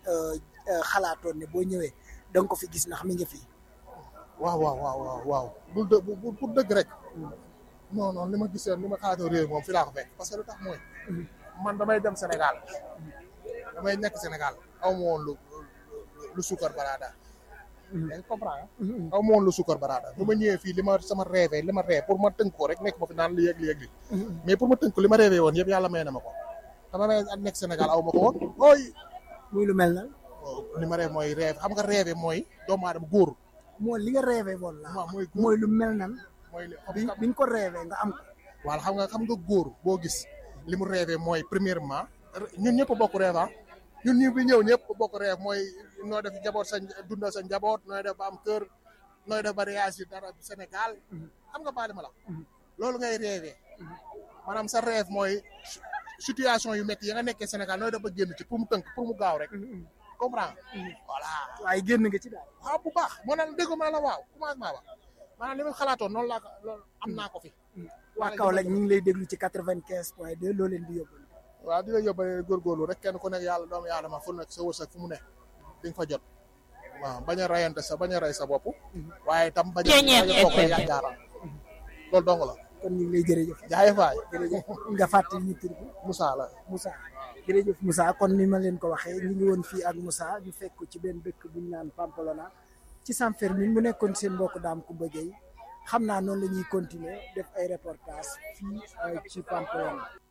xalaatoon ne boo ñëwee da nga ko fi gis ndax mi ngi fi. waaw waaw waaw waaw waaw bul dë pour dëgg rek non non li ma gisee li ma xalaatoo réew moom fi laa ko fekk parce que lu tax mooy man damay dem Sénégal damay nekk Sénégal aw ma woon lu lu suukar baraada yaa ngi comprendre aw ma woon lu suukar baraada bu ma ñëwee fii li ma sama rêvé li ma rêvé pour ma tënk ko rek nekk ma fi naan li yëg li yëg li mais pour ma tënk ko li ma rêvé woon yëpp yàlla may na ma ko dama may nekk Sénégal aw ma ko woon ooy muy lu mel na li ma rêvé mooy rêvé xam nga rêvé mooy doomu aadama góor mooy li nga rêvé woon la waaw mooy mooy lu mel nan mooy li bi bi nga ko rêvé nga am ko wala xam nga xam nga góor boo gis li mu rêvé mooy premièrement ñun ñëpp bokk rêve ah ñun ñu bi ñëw ñëpp bokk rêve mooy noo def njaboot sa dundal sa njaboot nooy def ba am kër nooy def ba réagir dara Sénégal xam nga baali ma la loolu ngay rêvé maanaam sa rêve mooy situation yu métti yi nga nekkee Sénégal nooy def ba génn ci pour mu tënk pour mu gaaw rek comprendre voilà waaye génn nga ci daal waaw bu baax moo naan dégg ma la waaw commencement ba maanaam li ma xalaatoon noonu laa ko loolu am naa ko fi waa Kaolack ñu ngi lay déglu ci quatre-vingt-quinze point deux loo leen di yóbbu waaw di la yóbbale góorgóorlu rek kenn ku nekk yàlla doomu aadama fu nekk sa wërsëg fu mu ne di nga fa jot waaw bañ a rayante sa bañ a ray sa bopp waaye tam bañ a bañ a bokk yaakaaram loolu dong la kon ñu ngi lay jërëjëf jaay faay jërëjëf nga fàttali ñu tur bi Moussa la Moussa jërëjëf Moussa kon ni ma leen ko waxee ñu ngi woon fii ak Moussa ñu fekk ci benn dëkk bu ñu naan Pampelona ci San Fermin mu nekkoon seen mbokk daam ku bëggee xam naa noonu la ñuy continuer def ay reportage fii ci Pampelona